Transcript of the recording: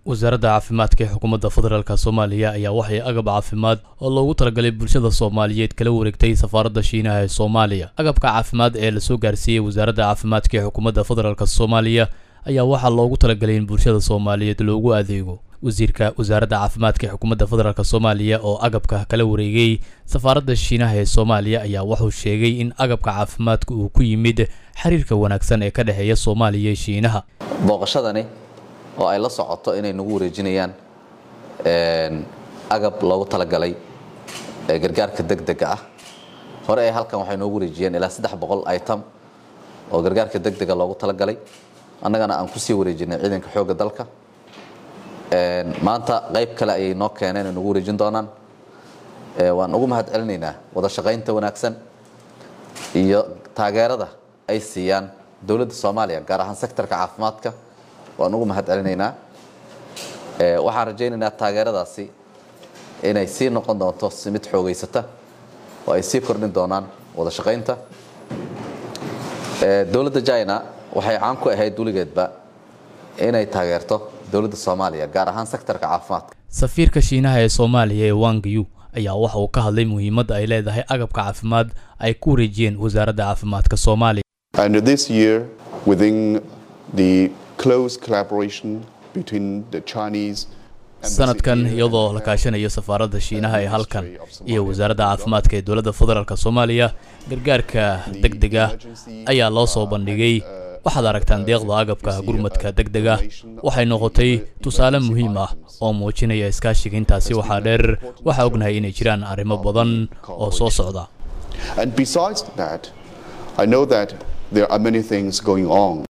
wasaaradda caafimaadka ee xukuumadda federaalk soomaaliya ayaa waxay agab caafimaad oo loogu talagalay bulshada soomaaliyeed kala wareegtay safaaradda shiinaha ee soomaaliya agabka caafimaad ee lasoo gaarsiiyey wasaaradda caafimaadka ee xukuumadda federaalk soomaaliya ayaa waxaa loogu talagalay in bulshada soomaaliyeed loogu adeego wasiirka wasaaradda caafimaadka ee xukuumadda federaalk soomaaliya oo agabka kala wareegay safaaradda shiinaha ee soomaaliya ayaa wuxuu sheegay in agabka caafimaadka uu ku yimid xiriirka wanaagsan ee ka dhexeeya soomaaliya iyo shiinaha booqashadani oo ay la socoto inay nagu wareejinayaan agab loogu talagalay gargaarka degdega ah hore ee halkan waxay noogu wareejiyeen ilaa saddex boqol item oo gargaarka degdega loogu talagalay annagana aan kusii wareejinay ciidanka xoogga dalka maanta qayb kale ayay noo keeneen ay nagu wareejin doonaan waan ugu mahad celinaynaa wada shaqaynta wanaagsan iyo taageerada ay siiyaan dowladda soomaaliya gaar ahaan sektorka caafimaadka waan ugu mahad celinaynaa waxaan rajaynaynaa taageeradaasi inay sii noqon doonto si mid xoogeysata oo ay sii kordhin doonaan wada shaqaynta dowladda china waxay caan ku ahayd weligeedba inay taageerto dowladda soomaaliya gaar ahaan sektorka caafimaadka safiirka shiinaha ee soomaaliya ee wangayu ayaa waxa uu ka hadlay muhiimadda ay leedahay agabka caafimaad ay ku wareejiyeen wasaaradda caafimaadka soomaaliya And this year, within the close collaboration between the Chinese sanadkan iyadoo la kaashanayo safaaradda shiinaha ee halkan iyo wasaaradda caafimaadka ee dowladda federaalk soomaaliya gargaarka degdega ayaa loo soo bandhigay waxaad aragtaan deeqda agabka gurmadka degdega waxay noqotay tusaale muhiim ah oo muujinaya iskaashiga intaasi waxaa dheer waxaa ognahay inay jiraan arrimo badan oo soo socda And besides that, I know that there are many things going on